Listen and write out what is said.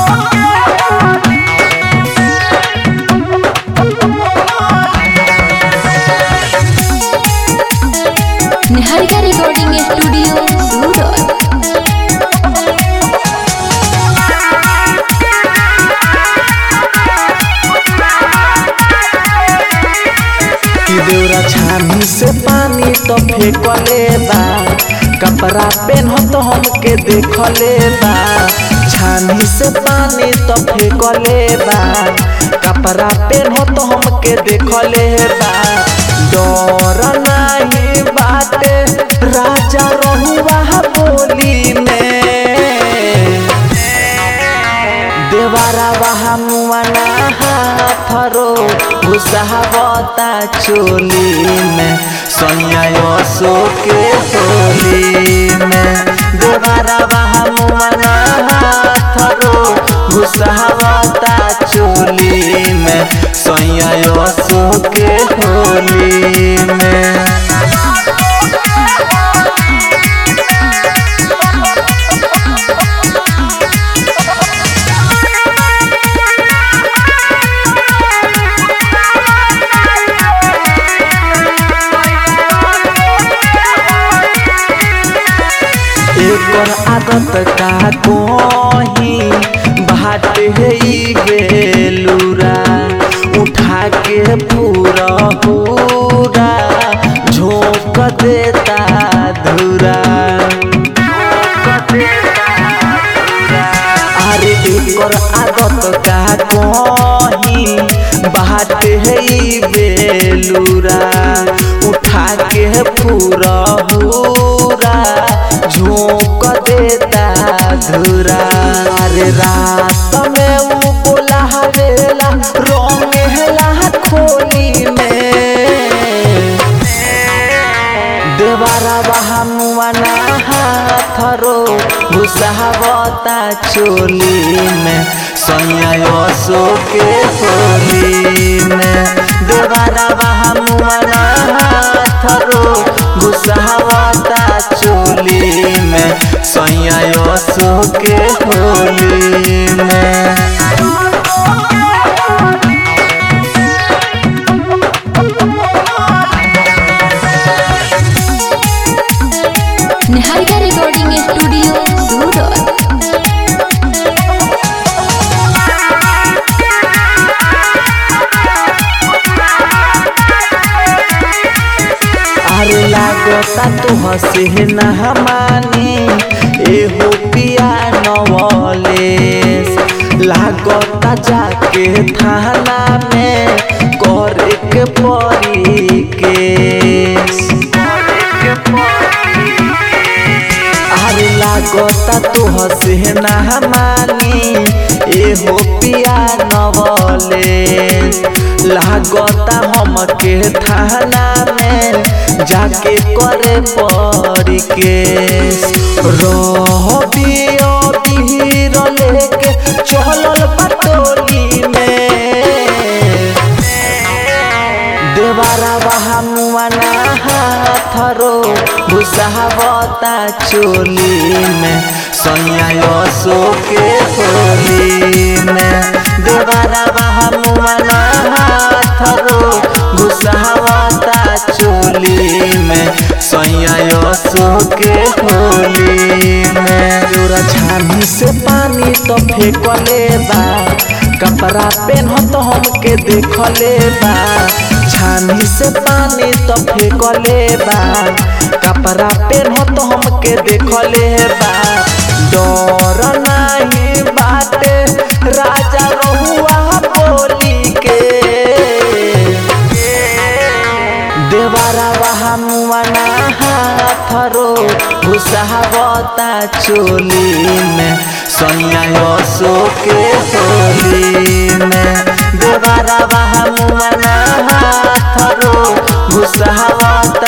Niharika recording studio सूरत कि देवरा छानी से पानी तो फेंकले बा कपड़ा पेन्ह तो हमके देखले बा छानी से पानी तो फेंकले बा कपड़ा पेन्ह तो हमके देखले बा डर नहीं बाटे राजा रहुआ बोली में देवारा बहा मुआना हाथरो घुसावता चोली में सोनिया सो के होली में देवारा बहा मुआना हाथरो घुसावता चोली में सोनिया सो के होली में एकर आदत का कोही बाट है ई बेलूरा उठा के पूरा पूरा झोंक देता धुरा अरे एकर आदत का कोही बाट है ई बेलूरा उठा के पूरा पूरा झोंक देता धुरा अरे रात में उ बोला हवेला रंग हेला खोली में देवारा बहामुआना हाथरो घुसावता चोली में सोनिया सो के होली में देवारा बहामुआना हाथरो घुसावता चोली में सोनिया सो के होली में निहारिका रिकॉर्डिंग स्टूडियो सूरत अरे लागता तू हसे न हमानी एहो पिया नवलेस लागता जाके थाना में करे के परी केस अरे लागता तू हसे न हमानी एहो पिया नवलेस लागता हमके थाना में जाके करे पड़ी केस रहबियो बीर लेके चलल पटोली में देवारा बहा मुआना हाथरो घुसावता चोली में सोनिया सो के होली में देवारा बहा मुआना हाथरो घुसावता चोली में सोनिया सो के होली में जोरा छानी से पानी तो फेंकले बा कपड़ा पेन्ह तो हमके देखले बा छानी से पानी तो फेंकले बा कपड़ा पेन्ह तो हमके देखले बा डर नहीं बाटे राजा रहुआ बोली के देवारा बहा मुआना हाथरो घुसावता चोली में सोनिया सो के होली में देवारा बहा मुआना हाथरो घुसावता